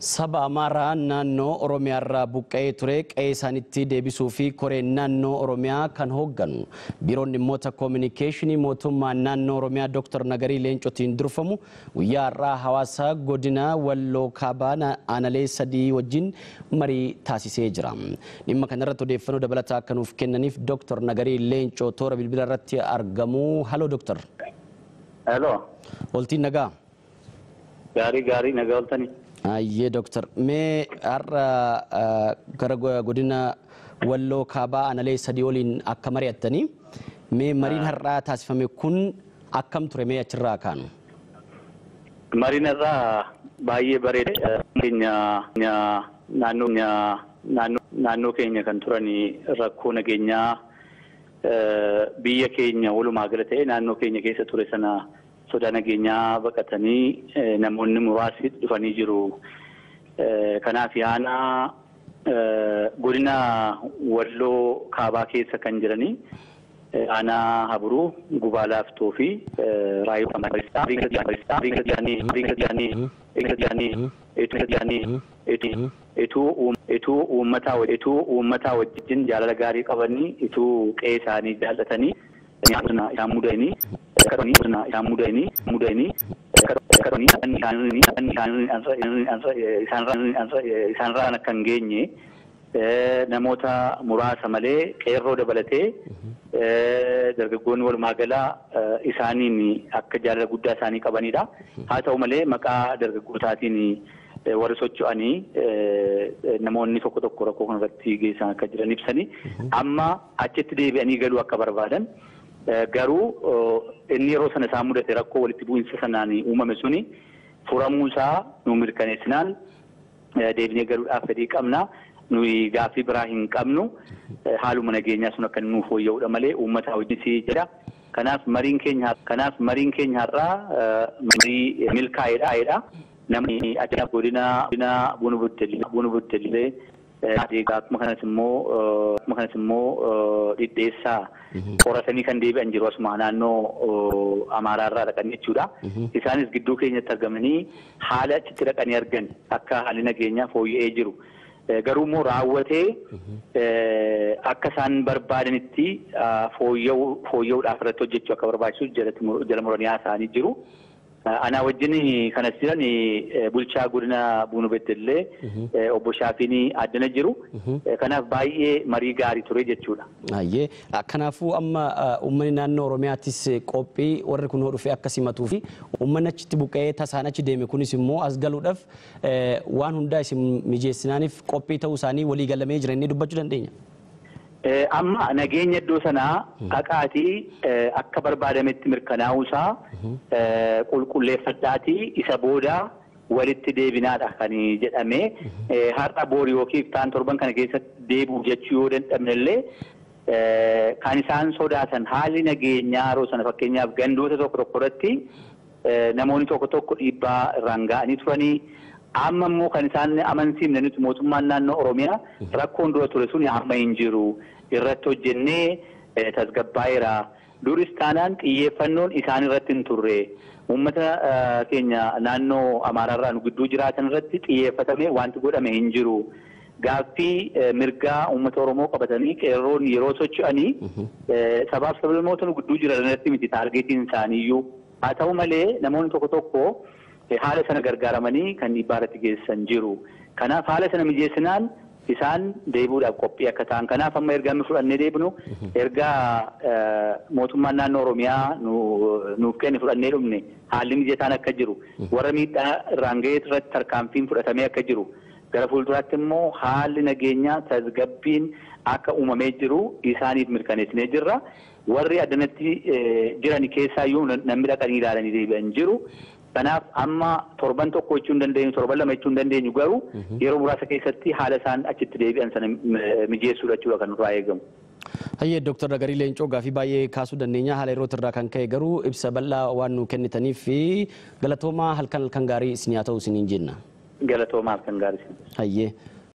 Saba Amaaraa naannoo Oromiyaarraa buqqa'ee ture qe'ee isaanitti deebisuu fi koreen naannoo Oromiyaa kan hoogganu biiroon dhimmoota koominikeeshinii mootummaa naannoo Oromiyaa Dr. Nagarii Leencotiin durfamu guyyaa har'aa hawaasa godina Walloo Kaabaa aanalee sadii wajjin marii taasisee jira. Dhimma kanarratti odeeffannoo dabalataa akka nuuf kennaniif Dr. Nagarii Leencoo toora bilbila irratti argamu. Haloo Dr. Hello. Oltiin nagaa. Gaarii gaarii nagaa ooltanii. Ayyee Dooktar mee har'a gara godina Walloo Kaabaa aanalee sadii waliin akka mari'attanii mee mariin har'aa taasifame kun akkam ture mee achirraa kaanu? Mariin irraa baay'ee bareeda. Keenya naannoo naannoo keenya kan turan rakkoo nageenyaa biyya keenya walumaa gala ta'e naannoo keenya keessa ture sana sodaa nageenyaa baqatanii namoonni muraasni dhufanii jiru. Kanaaf aanaa godina Walloo Kaabaa keessa kan jiranii aanaa Haburuu, Gubaa Laaftoo fi ituu uummataa wajjin jaalala gaarii qabanii ituu qe'ee isaanii jaallatanii isaan mudanii isaan mudanii mudanii isaanirraan akka hin geenye namoota muraasa malee qeerroo dabalatee dargaggoonni walumaa galaa isaaniin akka jaalala guddaa isaanii qabanidha. Haa ta'u malee maqaa dargaggootaatiin warri socho'anii namoonni tokko tokko rakkoo kanarratti geessan akka jiran ibsanii amma achitti deebi'anii galuu akka barbaadan garuu inni yeroo sana isaan mudate rakkoo walitti bu'iinsa sanaan uumame suni furamuusaa nu mirkaneessinaan deebinee galuudhaaf fedhii qabna. Nuyi gaaffii biraa hin qabnu haaluma nageenyaa sun akka nuuf fooyya'uudha malee uummata wajjin jedha. Kanaaf mariin keenya kanaaf mariin keenya har'aa marii milkaa'eedha. Namni achi godina godina bunu buddellee bunu buddellee akkuma kanas immoo akkuma kanas immoo dhidheessaa qoratanii kan deebi'an jiru asuma naannoo Amaaraarraa dhaqan jechuudha. Isaanis gidduu keenyatti argamanii haala achitti dhaqanii argan akka haalli nageenyaa fooyya'ee jiru. Garuu immoo raawwatee akka isaan barbaadanitti fooyya'uudhaaf irratti hojjechuu akka barbaachisu jala muranii haasa'anii jiru. Anaa wajjin kanas jiran bulchaa godina Buunu Beddellee obbo Shaafiin addana jiru. Kanaaf baay'ee marii gaarii ture jechuudha. Ayyee kanaafuu amma uummanni naannoo Oromiyaattis qophii warri kun dhufee akka simatuu fi uummanni achitti buqqa'ee tasaan achi deeme kunis immoo as galuudhaaf waan hundaa isin mijeessinaaniif qophii ta'uu isaanii walii galamee jira inni dubbachuu dandeenya. Amma nageenya iddoo sanaa dhaqaatii akka barbaadametti mirkanaa'uusaa qulqulleeffadhaatii isa booda walitti deebinaadha kan jedhame har'a boori yookiin taan torban kana keessatti deebi'u jechuu yoo danda'amnellee kan isaan sodaatan haalli nageenyaa yeroo sana fakkeenyaaf gandoota tokko tokko irratti namoonni tokko tokko dhiibbaa irraan ga'anii turanii amma immoo kan isaan amansiifne nuti mootummaan naannoo Oromiyaa rakkoon dura ture sun amma hin jiru irratti hojjennee tasgabbaa'eera. Duris taanaan xiyyeeffannoon isaan irratti hin turre. Uummata keenya naannoo Amaaraarraa nu gidduu jiraatan irratti xiyyeeffatamee wanti godhame hin jiru. Gaaffii mirgaa uummata Oromoo qabatanii qeerroon yeroo socho'anii sabaaf sablammoota nu gidduu jiran irratti miti taargeetiin isaaniiyyuu. Haa ta'u malee namoonni tokko tokko haala sana gargaaramanii kan dhiibbaa irratti geessan jiru. Kanaaf haala sana mijeessinaan isaan deebi'uudhaaf qophii akka ta'an. Kanaaf amma ergaa nu fudhannee deebinu ergaa mootummaan naannoo Oromiyaa nuuf kenne fudhannee dhumne haalli mijataan akka jiru warra miidhaa irraan ga'ee irratti tarkaanfiin fudhatamee akka jiru gara fuulduraatti immoo haalli nageenyaa tasgabbiin akka uumamee jiru isaaniif mirkaneessinee jirra. Warri addanatti jiran keessaayyuu namni dhaqanii ilaalanii deebi'an jiru. Kanaaf amma torban tokko jechuu hin dandeenyu torban lama jechuu hin dandeenyu garuu yeroo muraasa keessatti haala isaan achitti deebi'an sana mijeessuudha jechuudha kan nurraa eegamu. Hayyee Dooktar Nagarii Leencoo gaafii baay'ee kaasuu dandeenya haala yeroo irraa kan ka'e garuu ibsa bal'aa waan nu kennitaniif fi galatoomaa halkan halkan gaarii isin haa ta'u isiniin jenna. Galatoomaa halkan gaarii isin. Hayyee.